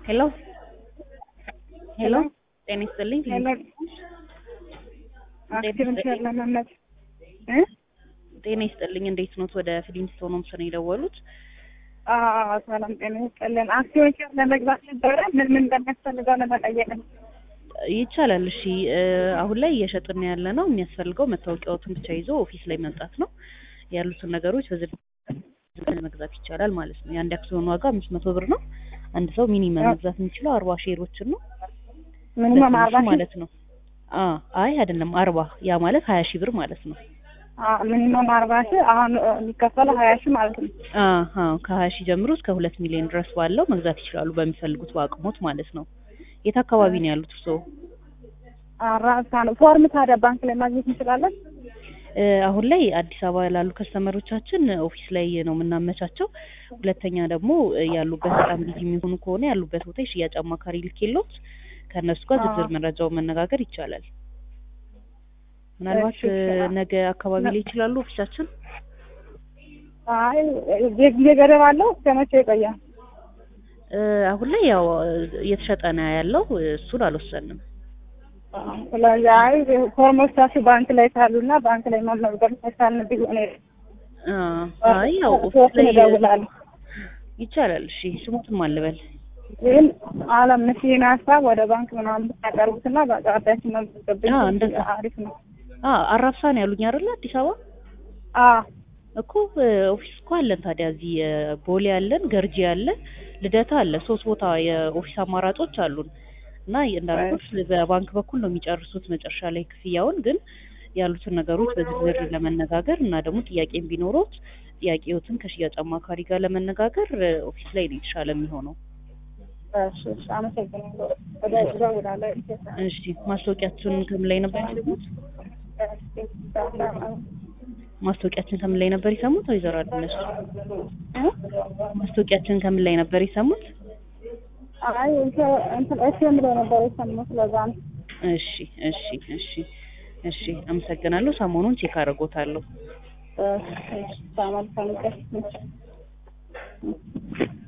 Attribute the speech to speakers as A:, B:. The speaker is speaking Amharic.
A: ሄሎ ሄሎ ጤና ይስጥልኝ
B: ሄሎ አክቲቭን ለመመት እ
A: ጤና ይስጥልኝ እንዴት ኖት? ወደ ፊሊንስቶን ሆምስ ነው የደወሉት?
B: አዎ ሰላም ጤና ይስጥልን። አክሲዮን ሼር ለመግዛት ነበረ። ምን ምን እንደሚያስፈልገው ለመጠየቅ ነው።
A: ይቻላል። እሺ አሁን ላይ እየሸጥን ያለ ነው። የሚያስፈልገው መታወቂያዎትን ብቻ ይዞ ኦፊስ ላይ መምጣት ነው። ያሉትን ነገሮች በዝርዝር መግዛት ይቻላል ማለት ነው። የአንድ አክሲዮን ዋጋ አምስት መቶ ብር ነው። አንድ ሰው ሚኒመም መግዛት የሚችለው አርባ ሼሮችን ነው
B: ሚኒመም አርባ ሺህ
A: ማለት ነው። አ አይ አይደለም አርባ ያ ማለት ሀያ ሺህ ብር ማለት ነው።
B: ሚኒመም አርባ ሺህ አሁን የሚከፈለው ሀያ ሺህ ማለት ነው።
A: አዎ ከሀያ ሺህ ጀምሮ እስከ ሁለት ሚሊዮን ድረስ ባለው መግዛት ይችላሉ በሚፈልጉት በአቅሞት ማለት ነው። የት አካባቢ ነው ያሉት እርስዎ?
B: አራሳ ነው። ፎርም ታዲያ ባንክ ላይ ማግኘት እንችላለን?
A: አሁን ላይ አዲስ አበባ ላሉ ከስተመሮቻችን ኦፊስ ላይ ነው የምናመቻቸው። ሁለተኛ ደግሞ ያሉበት በጣም ቢዚ የሚሆኑ ከሆነ ያሉበት ቦታ የሽያጭ አማካሪ ልኬሎት ከእነሱ ጋር ዝርዝር መረጃውን መነጋገር ይቻላል። ምናልባት ነገ አካባቢ ላይ ይችላሉ ኦፊሳችን?
B: አይ ጊዜ ገደብ አለው? እስከ መቼ ይቆያል?
A: አሁን ላይ ያው እየተሸጠ ነው ያለው። እሱን አልወሰንም።
B: ስለዚህ አይ ፎርሞቻችሁ ባንክ ላይ ካሉና ባንክ ላይ መመዝገብ ተሳልን ቢሆን
A: አይ ያው ኦፊስ ላይ
B: እደውላለሁ።
A: ይቻላል። እሺ ስሙትን ማልበል
B: ግን አለም ምስኪን ሀሳብ ወደ ባንክ ምናምን ብታቀርቡትና በአቅራቢያችን መመዝገብ
A: እንደዛ
B: አሪፍ ነው።
A: አራብሳ ነው ያሉኝ አይደለ? አዲስ አበባ
B: አዎ
A: እኮ ኦፊስ እኮ አለን። ታዲያ እዚህ ቦሌ አለን፣ ገርጂ አለ፣ ልደታ አለ። ሶስት ቦታ የኦፊስ አማራጮች አሉን እና እንዳልኩት በባንክ በኩል ነው የሚጨርሱት መጨረሻ ላይ ክፍያውን። ግን ያሉትን ነገሮች በዝርዝር ለመነጋገር እና ደግሞ ጥያቄም ቢኖሮት ጥያቄዎትን ከሽያጭ አማካሪ ጋር ለመነጋገር ኦፊስ ላይ ነው የተሻለ የሚሆነው።
B: እሺ እሺ፣ አመሰግናለሁ። ወደ እደውላለሁ።
A: እሺ ማስታወቂያችሁን ከምን ላይ ነበር የሰሙት? ማስታወቂያችን ከምን ላይ ነበር የሰሙት? ወይዘሮ አድነሽ ማስታወቂያችን ከምን ላይ ነበር የሰሙት?
B: አይ እንትን እሺ የምለው ነበር የሰማሁት ለዛ ነው።
A: እሺ እሺ እሺ እሺ አመሰግናለሁ። ሰሞኑን ቼክ አደርጎታለሁ።
B: እሺ እሺ፣ መልካም ቀን።